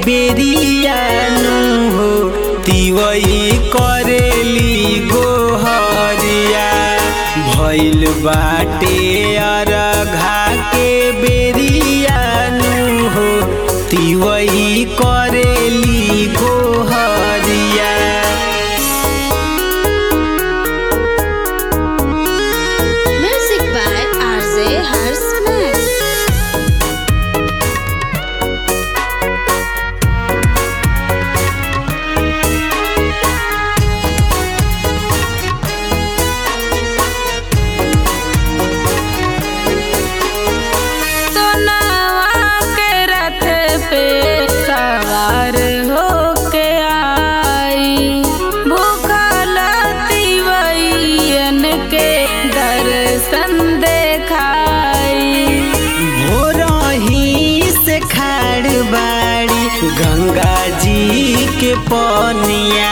बेरियानु हो तिवई करेली गोहरिया भइल बाटे अरघा के बेरियानु हो तिवई करेली गोहरिया Music by RJ Harsman. सोनावा के रथ पे सवार होके आई भूखल तिवैयन के दर्शन देखाई भोरही से खाड़ बाड़ी गंगा जी के पनिया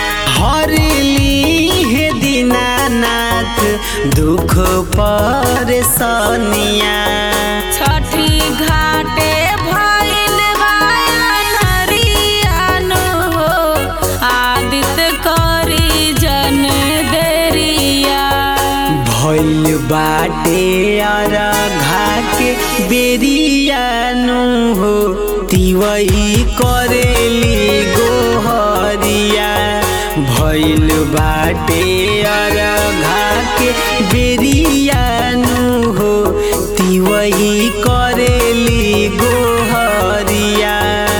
हरली हे दीनानाथ दुख परेशानिया छठी घाटे भइल बायन हो आदित्य करी जन देरिया भइल बाटे अरघा के बेरियानु हो तिवई करेली गोहरिया भइल बाटे अरघा के बेरियानु हो तिवई करेली गोहरिया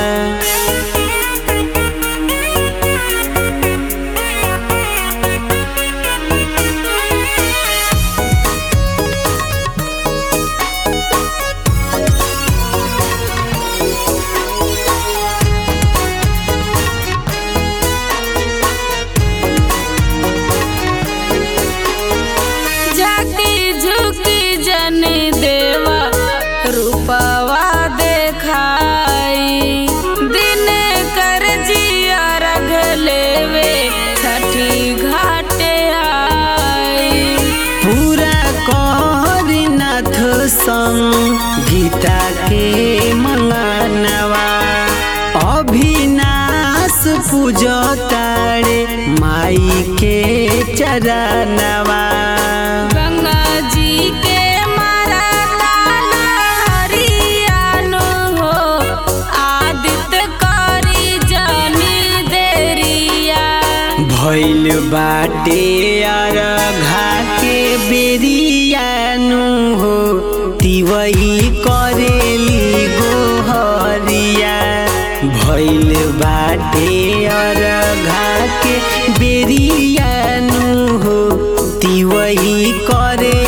जाति झुकी जन देवा रूपवा देखाई दिन कर जिया रग लेवे छठी घाटे आई पूरा करनाथ संग गीता के मंगनवा अभिनाश पूजतारे माई के चरणवा गंगा जी के मारा ताना हरियानो हो आदित्य करी जनी देरिया भइल बाटे अरघा के बेरियानु हो तिवई करेली गोहरिया भइल बाटे अरघा के बेरियानु हो तिवई करे